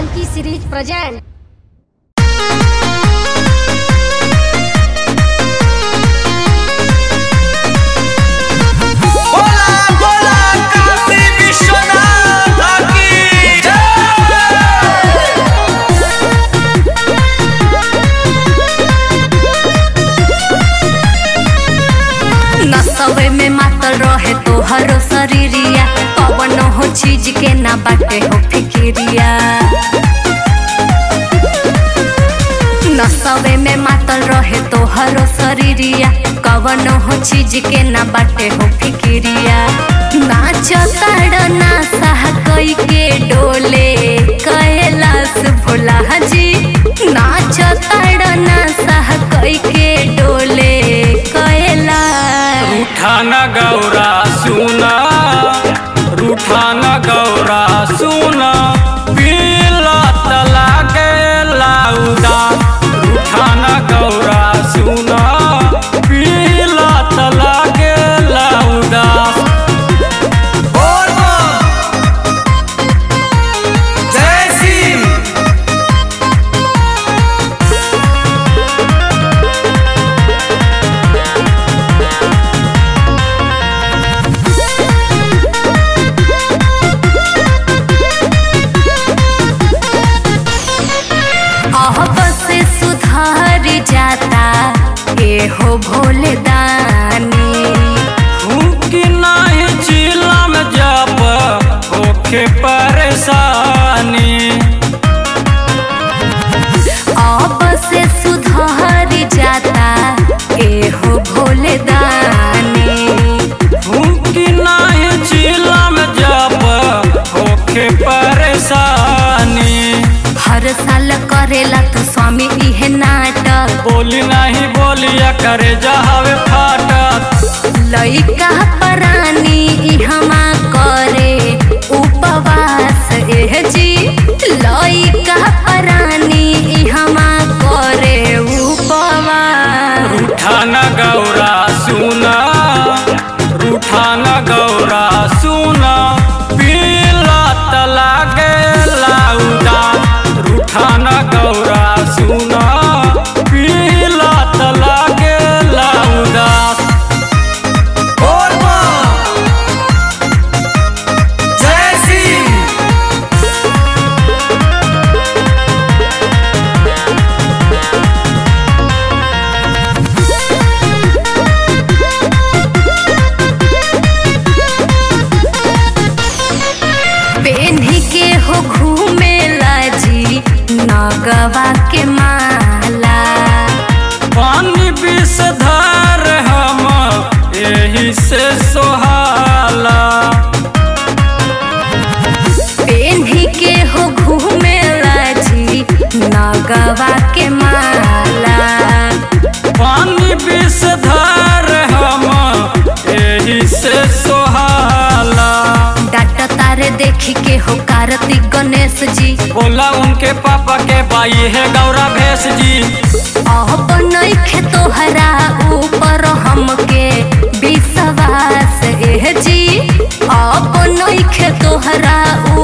Funky series present. बोला बोला काशी विश्वनाथ की जय नसवे में मातल रहे तोहरो शरीरिया कवन हो चीज के ना बाटे हो फिकिरिया नसवे में मातल रहे तोहरो शरीरिया कवन हो चीज के ना बाटे हो फिकिरिया नाच ताड़ ना सह कई के डोले कैलाश भोला जी नाच ताड़ ना सह कई के डोले कैलाश रूठाना गौरा सुना रूठाना गौरा सुना पीला तला के लाउदा रूठाना गौरा सुना पीला तला के लाउदा बोल जय सिंह अब से सुधार जाता ए हो भोले दानी फूकी नाही चिलम जब होखे परेशानी अब से सुधार जाता ए हो भोले दानी फूकी नाही चिलम जब होखे परेशानी हर साल करेला तो स्वामी इहे नाटक बोली नहीं बोलिया करे जहावे फाटक लइका परानी इहमा करे उपवास एह जी लइका परानी इहमा करे उपवास रूठाना गौरा सुना रूठाना गौरा सुना पीला तला के लाउदा रूठाना गौरा सुना पीला तला के लाउदा बोल बोल। जय सिंह पेन्ही के हो घूमेला जी नगवा के माला पानी विषधर हम यही से सोहाला पेन्ही के हो घूमेला जी नगवा के माला पानी विषधर हम यही से सोहाला डाट तारे देखी के हो कार्तिक गणेश जी बोला उनके पापा के बाई है गौरा भैंस जी अब नइखे तोहरा ऊपर हमके विश्वास एह जी अब नइखे तोहरा